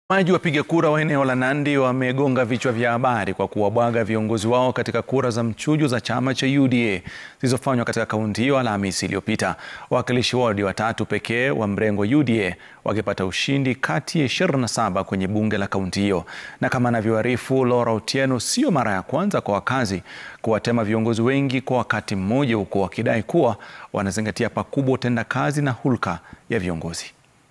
Watazamaji wapiga kura wa eneo la Nandi wamegonga vichwa vya habari kwa kuwabwaga viongozi wao katika kura za mchujo za chama cha UDA zilizofanywa katika kaunti hiyo Alhamisi iliyopita. Wawakilishi wadi watatu pekee wa mrengo UDA wakipata ushindi kati ya 27 kwenye bunge la kaunti hiyo. Na kama anavyoarifu Laura Otieno, sio mara ya kwanza kwa wakazi kuwatema viongozi wengi kwa wakati mmoja, huku wakidai kuwa wanazingatia pakubwa utendakazi na hulka ya viongozi.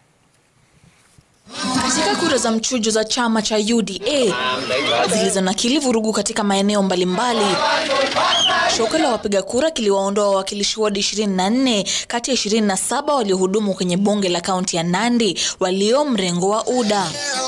Katika kura za mchujo za chama cha UDA zilizonakili vurugu katika maeneo mbalimbali, shoka la wapiga kura kiliwaondoa wawakilishi wadi 24 kati ya 27 waliohudumu kwenye bunge la kaunti ya Nandi walio mrengo wa UDA.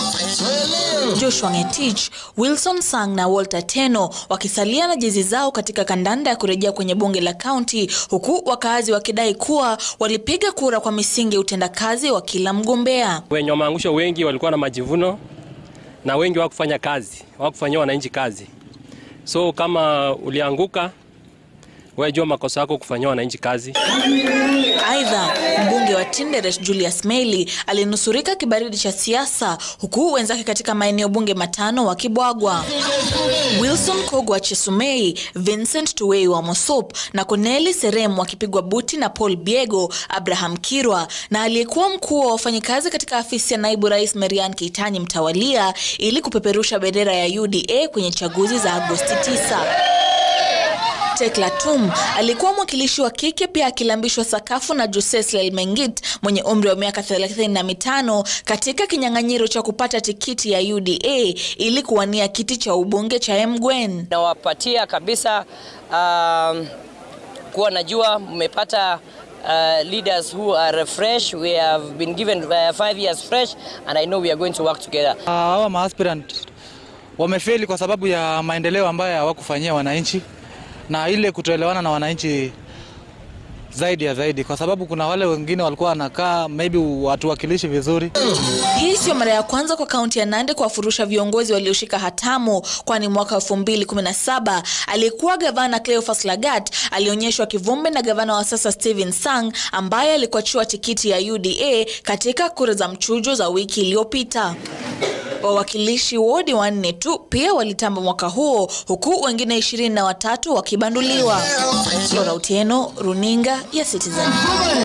Joshua Ngetich, Wilson Sang na Walter Teno wakisalia na jezi zao katika kandanda ya kurejea kwenye bunge la kaunti, huku wakaazi wakidai kuwa walipiga kura kwa misingi ya utendakazi wa kila mgombea. Wenye wameangushwa wengi walikuwa na majivuno na wengi hawakufanya kazi, hawakufanyia wananchi kazi. So kama ulianguka, wewe jua makosa yako kufanyia wananchi kazi. Aidha, mbunge wa Tinderet Julius Meili alinusurika kibaridi cha siasa huku wenzake katika maeneo bunge matano wakibwagwa. Wilson Kogwa Chesumei, Vincent Tuwei wa Mosop na Corneli Serem wakipigwa buti na Paul Biego, Abraham Kirwa na aliyekuwa mkuu wa wafanyikazi katika afisi ya naibu rais Marian Keitany mtawalia ili kupeperusha bendera ya UDA kwenye chaguzi za Agosti 9. Tekla Tum alikuwa mwakilishi wa kike pia akilambishwa sakafu na Joseslel Mengit mwenye umri wa miaka 35 katika kinyang'anyiro cha kupata tikiti ya UDA ili kuwania kiti cha ubunge cha Emgwen. Nawapatia kabisa um, kuwa najua mmepata uh, leaders who are fresh. We have been given uh, five years fresh and I know we are going to work together. Hawa uh, maaspirant wamefeli kwa sababu ya maendeleo ambayo hawakufanyia wananchi na ile kutoelewana na wananchi zaidi ya zaidi, kwa sababu kuna wale wengine walikuwa wanakaa maybe watuwakilishi vizuri. Hii sio mara ya kwanza kwa kaunti ya Nandi kuwafurusha viongozi walioshika hatamu, kwani mwaka 2017 aliyekuwa gavana Cleophas Lagat alionyeshwa kivumbi na gavana wa sasa Stephen Sang ambaye alikuachiwa tikiti ya UDA katika kura za mchujo za wiki iliyopita. Wawakilishi wodi wanne tu pia walitamba mwaka huo huku wengine ishirini na watatu wakibanduliwa. Laura Otieno, runinga ya Citizen.